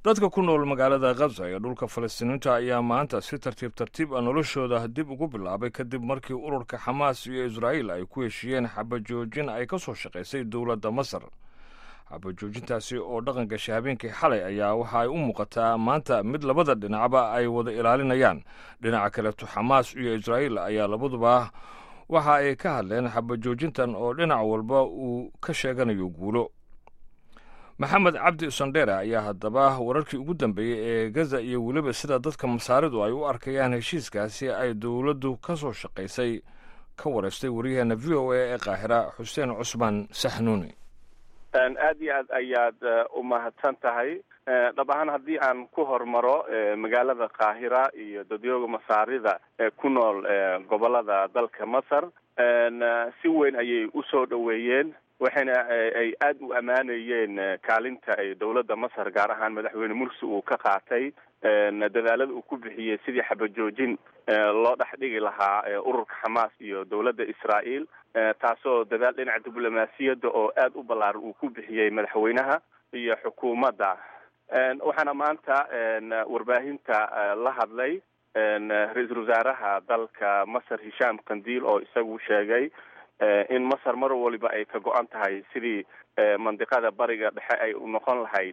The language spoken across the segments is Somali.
dadka ku nool magaalada khaza ee dhulka falastiiniinta ayaa maanta si tartiib tartiib a noloshooda dib ugu bilaabay kadib markii ururka xamaas iyo israa'iil ay ku heshiiyeen xabajoojin ay ka soo shaqaysay dowladda masar xabajoojintaasi oo dhaqan gashay habeenkii xalay ayaa waxa ay u muuqataa maanta mid labada dhinacba ay wada ilaalinayaan dhinaca kaleeto xamaas iyo israa'iil ayaa labaduba waxa ay ka hadleen xabajoojintan oo dhinac walba uu ka sheeganayo guulo maxamed cabdi sandheere ayaa haddaba wararkii ugu dambeeyey ee gaza iyo weliba sida dadka masaaridu ay u arkayaan heshiiskaasi ay dowladdu ka soo shaqaysay ka wareystay waryaheena v o a ee qaahira xuseen cusmaan saxnuuni aad iyo aad ayaad u mahadsan tahay dhab ahaan haddii aan ku hormaro magaalada qaahira iyo dadyooga masaarida ee ku nool gobolada dalka masar si weyn ayay usoo dhoweeyeen waxayna ay aada u ammaanayeen kaalinta ay dowladda masar gaar ahaan madaxweyne mursi uu ka qaatay dadaalada uu ku bixiyey sidii xabajoojin loo dhex dhigi lahaa ururka xamaas iyo dowladda israa'iil taasoo dadaal dhinaca diblomaasiyadda oo aada u ballaaran uu ku bixiyey madaxweynaha iyo xukuumadda waxaana maanta warbaahinta la hadlay ra-iisul wasaaraha dalka masar hishaam kandiil oo isagu sheegay in masar mar waliba ay ka go-an tahay sidii mandiqada bariga dhexe ay noqon lahayd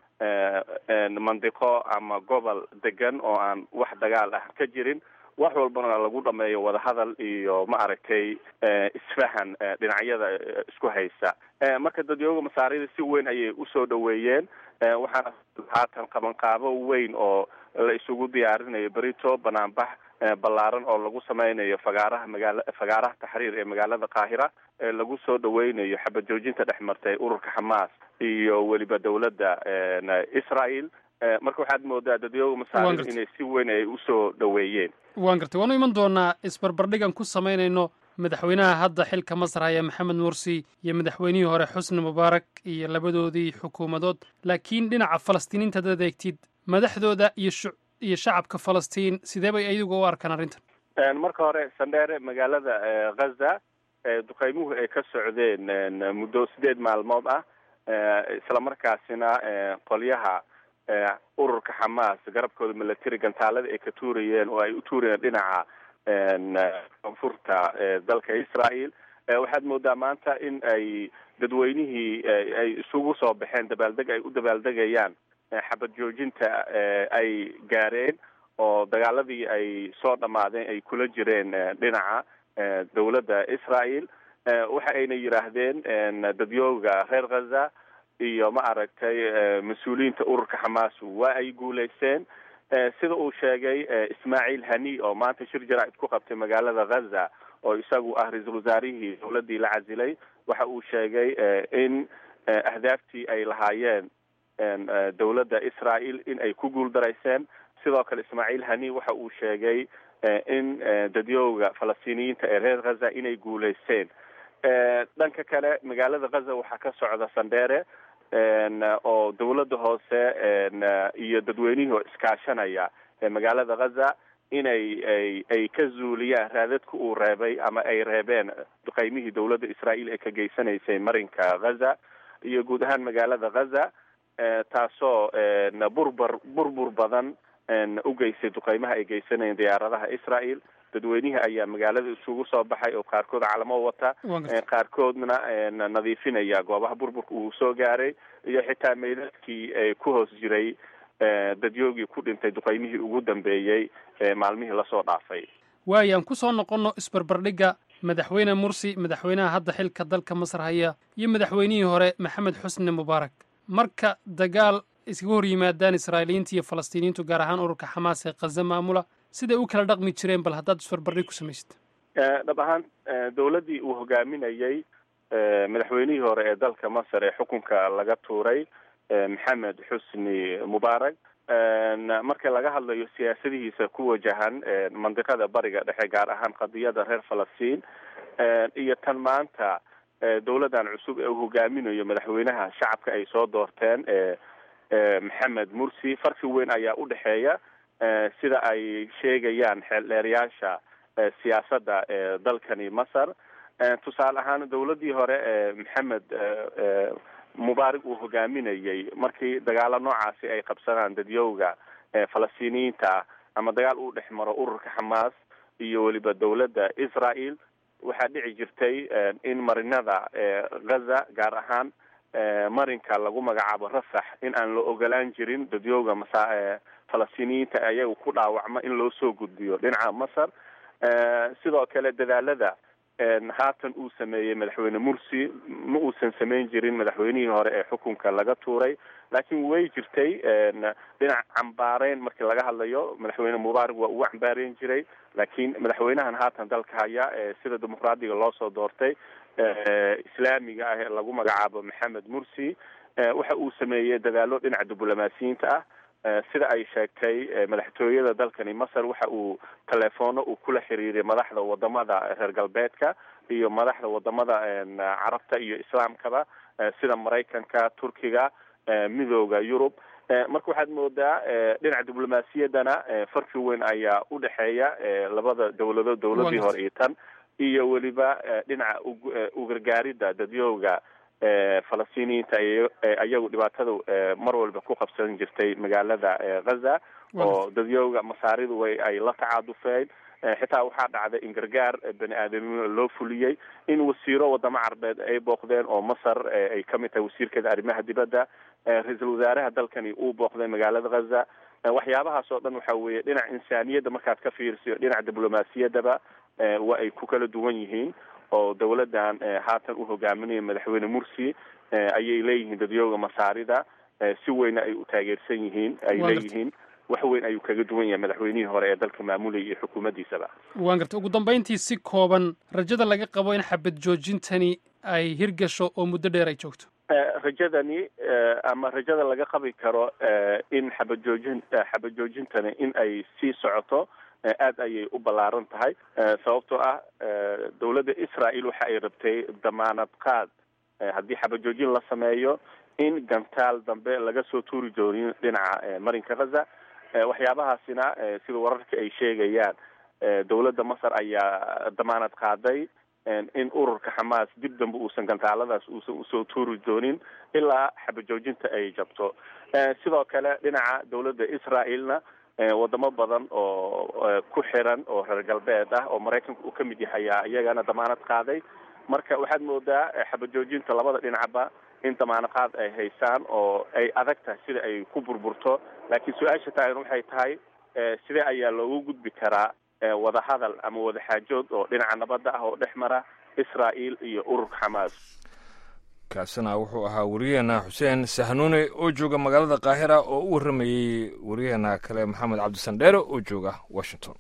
mandiqo ama gobol degan oo aan wax dagaal ah ka jirin wax walbana lagu dhameeyo wadahadal iyo ma aragtay isfahan dhinacyada isku haysa marka dadyooga masaarida si weyn ayay usoo dhoweeyeen waxaana haatan qabanqaabo weyn oo la isugu diyaarinayo berito banaanbax ballaaran oo lagu sameynayo fagaaraha magaala fagaaraha taxriir ee magaalada qaahira ee lagu soo dhaweynayo xabad joojinta dhex martay ururka xamaas iyo weliba dowladda israel marka waxaad moodaa dadyooga masaarida inay si weyn ay usoo dhoweeyeen waan gartay waanu iman doonaa isbarbardhigan ku samaynayno madaxweynaha hadda xilka masar haya maxamed mursi iyo madaxweynihii hore xusni mubaarak iyo labadoodii xukuumadood laakiin dhinaca falastiiniinta hadaad eegtid madaxdooda iyo iyo shacabka falastiin sidee bay ayagu u arkaan arrintan marka hore sandheere magaalada ghaza duqeymuhu ay ka socdeen muddo sideed maalmood ah islamarkaasina qolyaha ururka xamaas garabkooda milatary gantaalada ay ka tuurayeen oo ay u tuurayeen dhinaca koonfurta dalka israel waxaad moodaa maanta in ay dadweynihii ay isugu soo baxeen dabaaldeg ay u dabaaldegayaan xabad joojinta ay gaareen oo dagaaladii ay soo dhammaadeen ay kula jireen dhinaca dowladda israel waxa ayna yidhaahdeen dadyooga reer ghaza iyo ma aragtay mas-uuliyiinta ururka xamaas waa ay guulaysteen sida uu sheegay ismaaciil hani oo maanta shir jaraa'id ku qabtay magaalada ghaza oo isagu ah ra-iisul wasaarihii dowladdii la casilay waxa uu sheegay in ahdaaftii ay lahaayeen dowladda israel in ay ku guuldarayseen sidoo kale ismaaciil hani waxa uu sheegay in dadyooga falastiiniyiinta ee reer ghaza inay guulaysteen dhanka kale magaalada ghaza waxaa ka socda sandheere oo dowladda hoose iyo dadweynihii oo iskaashanaya magaalada ghaza inay ay ay ka zuuliyaan raadadka uu reebay ama ay reebeen duqeymihii dowladda israel ee ka geysanaysay marinka ghaza iyo guud ahaan magaalada ghaza taasoo burbur burbur badan u geysay duqeymaha ay geysanayeen diyaaradaha israel dadweynihii ayaa magaalada isugu soo baxay oo qaarkood calamo wata qaarkoodna nadiifinaya goobaha burburka uu soo gaaray iyo xitaa meydadkii ku hoos jiray dadyoogii ku dhintay duqeymihii ugu dambeeyey maalmihii lasoo dhaafay waayo aan ku soo noqonno isbarbardhigga madaxweyne mursi madaxweynaha hadda xilka dalka masar haya iyo madaxweynihii hore maxamed xusni mubaarak marka dagaal iskaga hor yimaadaan israa'iiliyiinta iyo falastiiniyiintu gaar ahaan ururka xamaas ee khaza maamula siday u kala dhaqmi jireen bal haddaad isbarbardhig ku samaysid dhab ahaan dowladdii uu hogaaminayey madaxweynihii hore ee dalka masar ee xukunka laga tuuray maxamed xusni mubaarak marka laga hadlayo siyaasadihiisa ku wajahan mandiqada bariga dhexe gaar ahaan qadiyada reer falastiin iyo tan maanta dowladdan cusub ee uu hogaaminayo madaxweynaha shacabka ay soo doorteen maxamed mursi farqi weyn ayaa u dhexeeya sida ay sheegayaan xeeldheerayaasha siyaasadda dalkani masar tusaale ahaan dowladdii hore maxamed mubaarig uu hogaaminayay markii dagaalo noocaasi ay qabsadaan dadyowga falastiiniyiinta ah ama dagaal uu dhex maro ururka xamaas iyo weliba dowladda israel waxaa dhici jirtay in marinada gaza gaar ahaan marinka lagu magacaabo rafax in aan la ogolaan jirin dadyowga masa falastiiniyiinta ayaga ku dhaawacma in loo soo gudbiyo dhinaca masar sidoo kale dadaalada haatan uu sameeyey madaxweyne mursi ma uusan samayn jirin madaxweynihii hore ee xukunka laga tuuray laakiin way jirtay dhinac cambaareyn markii laga hadlayo madaxweyne mubaarak waa ugu cambaareyn jiray laakiin madaxweynahan haatan dalka haya sida dimuqraadiga loo soo doortay islaamiga ah ee lagu magacaabo maxamed mursi waxa uu sameeyey dadaalo dhinaca diblomaasiyiinta ah sida ay sheegtay madaxtooyada dalkani masar waxa uu teleefoono uu kula xiriiray madaxda wadamada reer galbeedka iyo madaxda wadamada carabta iyo islaamkaba sida maraykanka turkiga midooda yurub marka waxaad moodaa dhinaca diblomaasiyaddana farki weyn ayaa udhexeeya labada dowladood dowladii hore iyo tan iyo weliba dhinaca ugargaaridda dadyowga falastiiniyiinta ayagu dhibaatada mar walba ku qabsan jirtay magaalada gaza oo dadyowga masaaridu way ay la tacaadufeen xitaa waxaa dhacday in gargaar bani aadamnimo loo fuliyey in wasiiro wadamo carbeed ay booqdeen oo masar ay kamid tahay wasiirkeeda arrimaha dibadda ra-iisul wasaaraha dalkani uu booqday magaalada gaza waxyaabahaas oo dhan waxa weeye dhinaca insaaniyadda markaad ka fiirsiyo dhinaca diblomaasiyaddaba waa ay ku kala duwan yihiin oo dowladdan haatan u hogaaminaya madaxweyne mursi ayay leeyihiin dadyooga masaarida si weyna ay u taageersan yihiin ay leeyihiin wax weyn ayuu kaga duwan yahay madaxweynihii hore ee dalka maamulayay iyo xukuumaddiisaba waan gartay ugu dambayntii si kooban rajada laga qabo in xabad joojintani ay hirgasho oo muddo dheer ay joogto rajadani ama rajada laga qabi karo in xabad joojin xabad joojintani in ay sii socoto aad ayay u ballaaran tahay sababtoo ah dowladda israel waxa ay rabtay damaanad qaad haddii xabad joojin la sameeyo in gantaal dambe laga soo tuuri doonin dhinaca marinka gaza waxyaabahaasina sida wararka ay sheegayaan dowladda masar ayaa damaanad qaaday in ururka xamaas dib dambe uusan gantaaladaas uusan usoo tuuri doonin ilaa xabad joojinta ay jabto sidoo kale dhinaca dowladda israelna wadamo badan oo ku xiran oo reer galbeed ah oo maraykanka uu kamid yahay ayaa iyagana damaanad qaaday marka waxaad moodaa xabad joojinta labada dhinacba in damaanad qaad ay haysaan oo ay adag tahay sida ay ku burburto laakiin su-aasha taagan waxay tahay sidee ayaa loogu gudbi karaa wadahadal ama wadaxaajood oo dhinaca nabadda ah oo dhex mara israel iyo ururka xamaas kaasina wuxuu ahaa wariyaheena xuseen sahnuune oo jooga magaalada qaahira oo u warramayey wariyaheena kale maxamed cabdisandheere oo jooga washington